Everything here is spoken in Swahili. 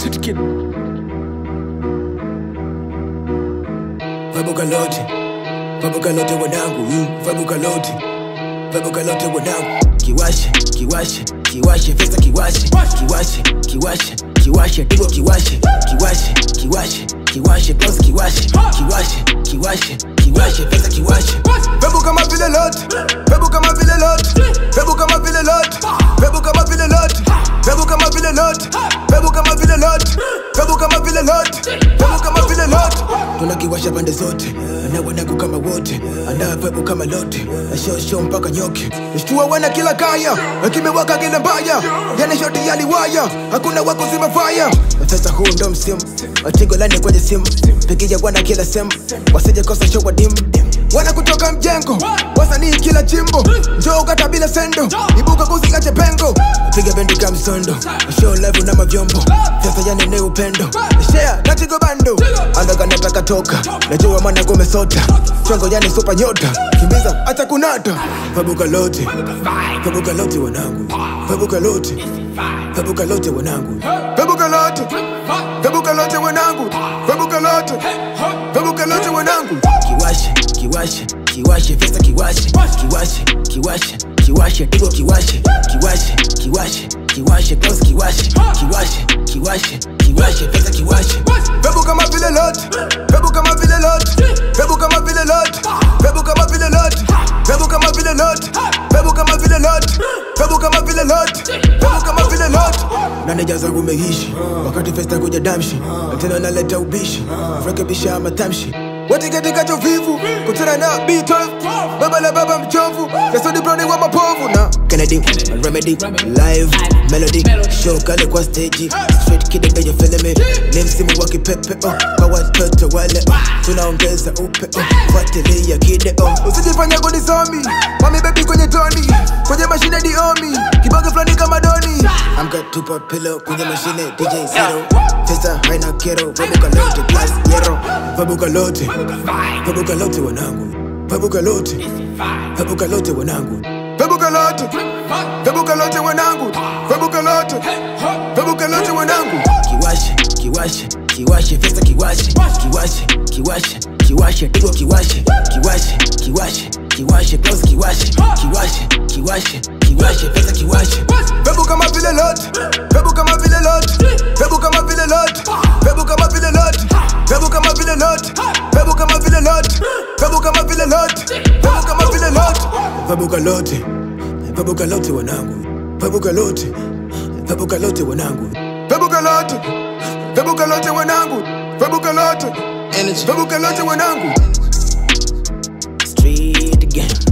Street kid. Vabuka lote, vabuka lote wanangu, mm, vabuka lote, vabuka lote wanangu. Kiwashe, kiwashe, kiwashe, festa kiwashe, kiwashe, kiwashe, kiwashe, tigo kiwashe, kiwashe, kiwashe, kiwashe, boss kiwashe, kiwashe, kiwashe, kiwashe, festa kiwashe. Pebu kama vile lot, pebu kama vile lot, pebu kama vile lot, pebu kama vile lot, pebu kama vile lot, pebu kama vile lot, pebu kama vile lot, pebu kama vile lot. tunakiwasha pande zote na wanangu kama wote andaa pepo kama lote na shosho mpaka nyoke Shtua wana kila kaya, kimewaka kile mbaya, yani shoti yaliwaya, hakuna wa kuzima fire. sasa huu ndo msimu watigo lani kwenye simu pigia wana kila sehemu wasije kosa show wa dimu Wana kutoka mjengo, wasanii kila jimbo, njoo kata bila sendo, ibuka kusikache pengo. piga bendi kama msondo show live na mavyombo sasa yani ni upendo Share na tigo bando, andaga nataka toka najua mwana kumesota chongo yani super nyota kimbiza acha kunata. Fabuka lote, fabuka lote wanangu, fabuka lote, fabuka lote wanangu. Pebuka lote, pebuka lote wanangu, pebuka lote, pebuka lote wanangu. Kiwashe, kiwashe, kiwashe, festa kiwashe, kiwashe, kiwashe, kiwashe, tigo kiwashe, kiwashe, kiwashe, kiwashe, boss kiwashe, kiwashe, kiwashe, kiwashe, festa kiwashe. Pebu kama vile lot, pebu kama vile lot, pebu kama vile lot, pebu kama vile lot, pebu kama vile lot, pebu kama vile lot, pebu kama vile lot, pebu kama vile lot. Naneja zangu meishi wakati festa kuja damshi, na tena naleta ubishi, rekebisha matamshi. Wote katika chovivu, kutana na B12, baba la baba mchovu, Yasudi Browni wa mapovu na Kennedy, Remedy, live, melody, show kale kwa stage, straight kid ndio you feeling me, ni msimu wa kipepe oh, kwa watoto wale oh, tunaongeza upe oh, fuatilia kide oh, usijifanya kunisomi, mami baby kwenye toni, kwenye mashine diomi, kibonge fulani kama doni. amka tupa pillow kwenye mashine DJ zero, testa haina kero, fabuka lote plus yero, fabuka lote, fabuka lote wanangu, fabuka lote, fabuka lote wanangu. Pebuka lote, pebuka lote wanangu, pebuka lote, pebuka lote wanangu. kiwashe kiwashe kiwashe festa kiwashe kiwashe kiwashe kiwashe tigo kiwashe kiwashe kiwashe kiwashe boss kiwashe kiwashe kiwashe kiwashe festa kiwashe Pebu kama vile lot, pebu kama vile lot, pebu kama vile lot, pebu kama vile lot, pebu kama vile lot, pebu kama vile lot, pebu kama vile lot, pebu kama vile lot. fabuka lote fabuka lote wanangu fabuka lote fabuka lote wanangu Pebuka lote, pebuka lote wanangu, pebuka lote, pebuka lote wanangu. street game